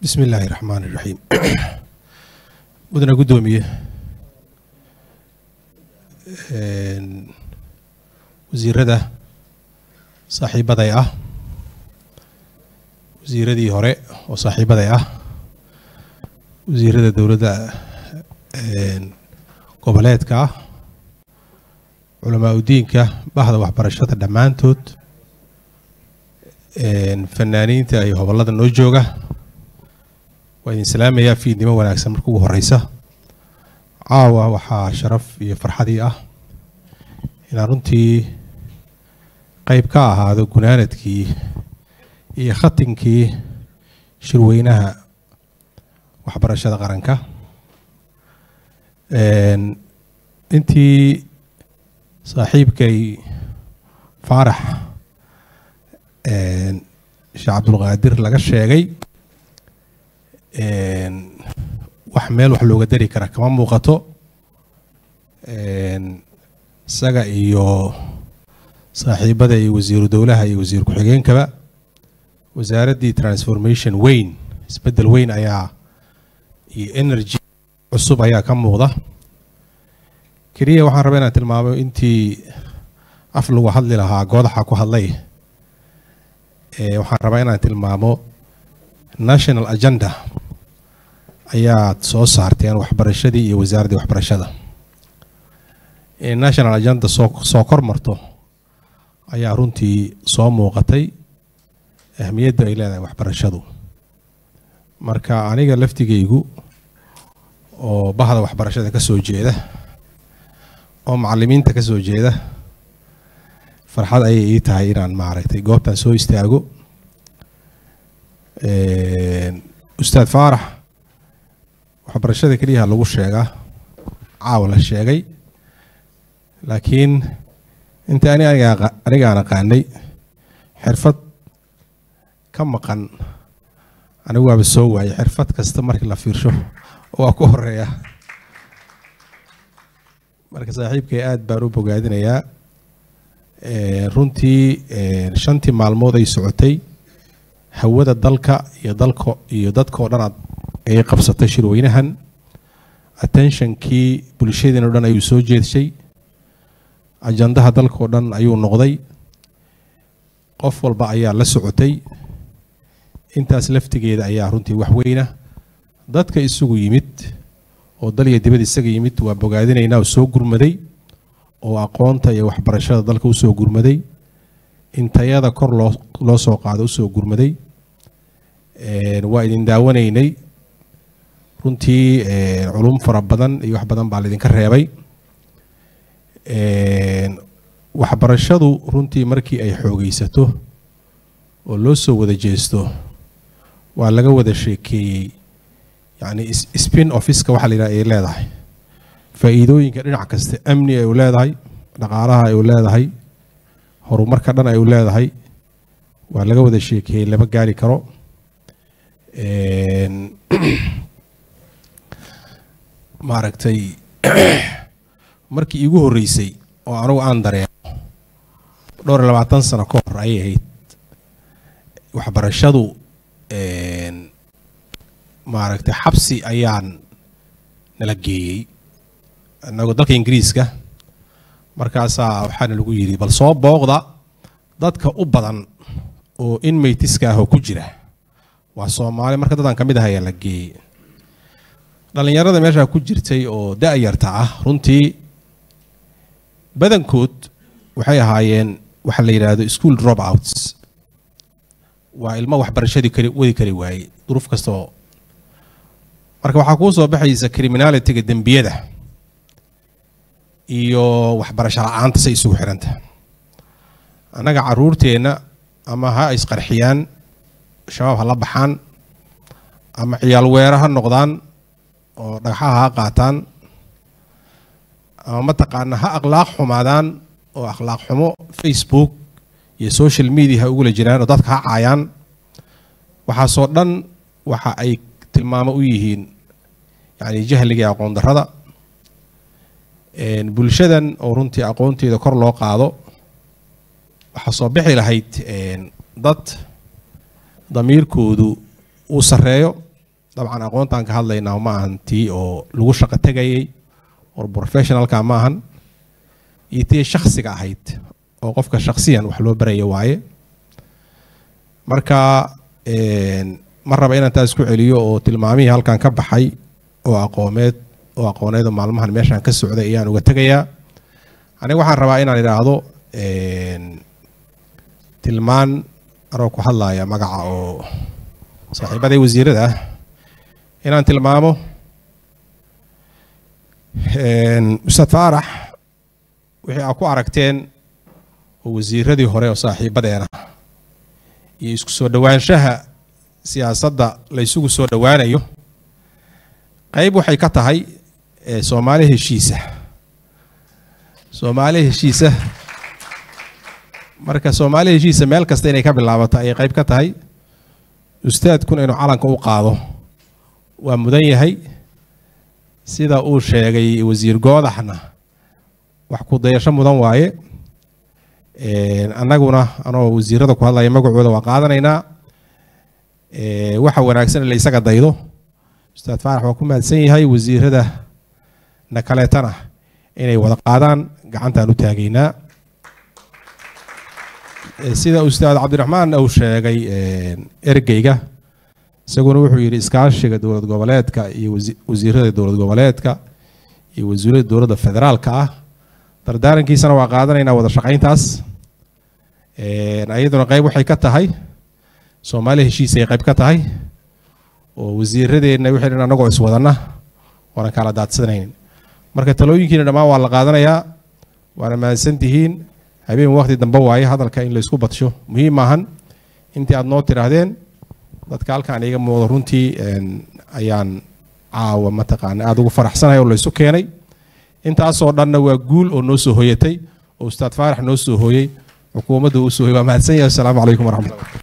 bismi illaahi raxmaan iraxiim mudana guddoomiye wasiirada saaxiibaday ah wasiiradii hore oo saaxiibaday ah wasiirada dowladda goboleedka ah culamaa udiinka bahda waxbarashada dhammaantood fanaaniinta iyo hobollada noo jooga waa idin salaamayaa fiidnimo wanaagsan marka ugu horeysa caawa waxaa sharaf iyo farxadii ah inaan runtii qeyb ka ahaado gunaanadkii iyo khatinkii shirweynaha waxbarashada qaranka intii saaxiibkay faarax sheekh cabdulqaadir laga sheegay wax meel wax looga dari kara kama muuqato isaga iyo saaxiibada iyo wasiiru dowlaha iyo wasiir ku-xigeenkaba wasaaraddii transformation weyn isbeddel weyn ayaa iyo energy cusub ayaa ka muuqda keliya waxaan rabaa inaan tilmaamo intii af lagu hadli lahaa goodaxa ku hadlay waxaan rabaa inaan tilmaamo national agenda ayaad soo saarteen waxbarashadii iyo wasaaraddii waxbarashada national agenda soo soo kor marto ayaa runtii soo muuqatay ahmiyadda ay leedahay waxbarashadu marka aniga laftigaygu oo bahda waxbarashada ka soo jeeda oo macalimiinta ka soo jeeda farxad ayay ii tahay inaan maaragtay goobtan soo istaago ustaad faarax waxbarashada keliyaha lagu sheegaa caawa la sheegay laakiin inta ani anigaan aqaanay xirfad ka maqan anigu waaba soo waayay xirfad kasta markii la fiirsho waa ku horeeya marka saaxiibkay aada baan u bogaadinayaa runtii shantii maalmood ay socotay hawada dalka iyo dalka iyo dadka oo dhan ay qabsatay shirweynahan attentionkii bulshadiina o dhan ayuu soo jeedshay ajandaha dalka oo dhan ayuu noqday qof walba ayaa la socotay intaas laftigeeda ayaa runtii wax weyna dadka isugu yimid oo dal iyo dibad isaga yimid waa bogaadinaynaa oo soo gurmaday oo aqoonta iyo waxbarashada dalka usoo gurmaday intayada kor loo loo soo qaado usoo gurmaday waa idin daawanaynay runtii culum fara badan iyo wax badan baa laydinka reebay waxbarashadu runtii markii ay xoogeysato oo loo soo wada jeesto waa laga wada sheekeeyey yacni spin officeka waxa la yidhaha ay leedahay faa'iidooyinka dhinac kasta amni ay u leedahay dhaqaalaha ay u leedahay horumarka dhan ay u leedahay waa laga wada sheekeeyey lama gaari karo maaragtay markii iigu horreysay oo anugu aan dareemo dhowr iyo labaatan sano ka hor ayay ahayd waxbarashadu maaragtay xabsi ayaan nala geeyey inagoo dalka ingiriiska markaasaa waxaana lagu yidhi bal soo booqda dadka u badan oo inmaytiska ah oo ku jira waa soomaali marka dadaan ka mid ah ayaa la geeyey dhallinyarada meeshaa ku jirtay oo da-yarta ah runtii badankood waxay ahaayeen waxa la yidhaahdo school drop outs waa ilmo waxbarashadii kari wadi kari waayey duruuf kastaoo marka waxaa kuu soo baxaysa criminalitiga dembiyada iyo waxbarasho la-aanta say isugu xidhanta annaga caruurteenna ama ha isqarxiyaan shabaab ha la baxaan ama ciyaal weera ha noqdaan oo dhagxaha ha qaataan ama mataqaana ha akhlaaq xumaadaan oo akhlaaq xumo facebook iyo social media ha ugula jiraan oo dadka ha caayaan waxaasoo dhan waxa ay tilmaamo u yihiin yacni jahliga aqoon darrada bulshadan oo runtii aqoonteeda kor loo qaado waxaa soo bixi lahayd dad damiirkoodu uu sarreeyo dabcan aqoontaan ka hadlaynaa ma ahan tii oo lagu shaqo tegayay oo professionalka ma ahan iyo tii shaksiga ahayd oo qofka shaksiyan wax loo baraya waaye marka ma raba inaan taas ku celiyo oo tilmaamihii halkan ka baxay oo aqoomeed oo aqooneed oo maalmahan meeshaan ka socday ayaan uga tegayaa aniga waxaan rabaa inaan idhaahdo tilmaan anoo ku hadlaya magaca oo saaxiibaday wasiirada ah inaan tilmaamo ustaad faarax wixii aa ku aragteen oo wasiiradii hore oo saaxiibadeena iyo isku soo dhowaanshaha siyaasadda la ysugu soo dhowaanayo qayb waxay ka tahay soomaali heshiisa soomaali heshiisa marka soomaali heshiisa meel kasta inay ka bilaabato ayay qayb ka tahay ustaadkuna inuu calanka u qaado waa mudan yahay sida uu sheegay wasiir goodaxna wax ku dayasho mudan waaye annaguna anoo wasiirada ku hadlaya magacooda waa qaadanaynaa waxa wanaagsan in la isaga daydo ustaad faarax waa ku mahadsan yahay wasiirada na kaleetana inay wada qaadaan gacantaan u taagaynaa sida ustaad cabdiraxmaan uu sheegay ergeyga isaguna wuxuu yidhi iskaashiga dowlad goboleedka iyo wasiirada dowlad goboleedka iyo wasiirada dowladda federaalka ah dardaarankiisana waa qaadanaynaa wada shaqayntaas iyaduna qayb waxay ka tahay soomaali heshiis ay qayb ka tahay oo wasiiradeenna wixii dhan annagoo iswadanna waanan kala daadsanayn marka talooyinkiina dhammaan waa la qaadanayaa waana mahadsan tihiin habeen waqti dambe waaye hadalka in laysku badsho muhiim maahan intii aad noo tidhaahdeen dadka halkaan iga muuqdo runtii ayaan caawa mataqaana aada ugu faraxsanahay oo laysu keenay intaasoo dhanna waa guul oo noo soo hoyatay oo ustaad faarax noo soo hooyey xukuumadda uu soo hoyey waa mahadsan yahay assalaamu calaykum waraxmatullah